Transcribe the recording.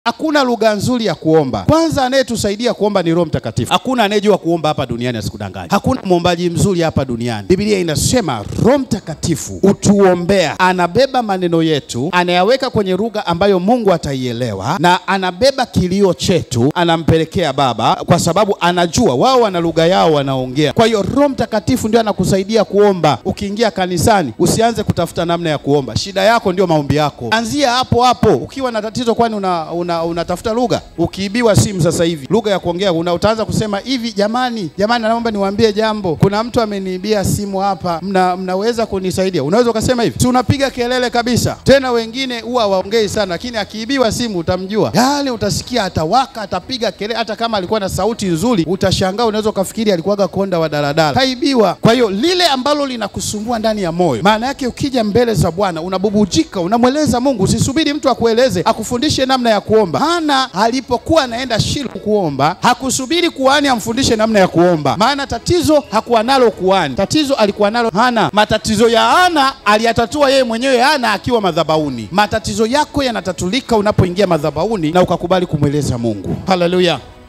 Hakuna lugha nzuri ya kuomba. Kwanza anayetusaidia kuomba ni Roho Mtakatifu. Hakuna anayejua kuomba hapa duniani, asikudanganye. Hakuna mwombaji mzuri hapa duniani. Biblia inasema Roho Mtakatifu utuombea, anabeba maneno yetu, anayaweka kwenye lugha ambayo Mungu ataielewa, na anabeba kilio chetu, anampelekea Baba, kwa sababu anajua wao wana lugha yao wanaongea. Kwa hiyo Roho Mtakatifu ndio anakusaidia kuomba. Ukiingia kanisani, usianze kutafuta namna ya kuomba. Shida yako ndio maombi yako, anzia hapo hapo. Ukiwa na tatizo, kwani una, una unatafuta lugha. Ukiibiwa simu sasa hivi, lugha ya kuongea una utaanza kusema hivi, jamani, jamani, naomba niwaambie jambo, kuna mtu ameniibia simu hapa, mna, mnaweza kunisaidia? Unaweza ukasema hivi, si unapiga kelele kabisa. Tena wengine huwa waongei sana, lakini akiibiwa simu utamjua, yale utasikia atawaka, atapiga kelele, hata kama alikuwa na sauti nzuri, utashangaa, unaweza ukafikiri alikuwaga konda wa daladala, kaibiwa. Kwa hiyo lile ambalo linakusumbua ndani ya moyo, maana yake ukija mbele za Bwana unabubujika, unamweleza Mungu. Usisubiri mtu akueleze akufundishe namna ya kuomba. Hana alipokuwa anaenda Shilo kuomba hakusubiri kuhani amfundishe namna ya kuomba, maana tatizo hakuwa nalo kuhani, tatizo alikuwa nalo Hana. Matatizo ya Hana aliyatatua yeye mwenyewe, Hana akiwa madhabahuni. Matatizo yako yanatatulika unapoingia madhabahuni na ukakubali kumweleza Mungu. Haleluya!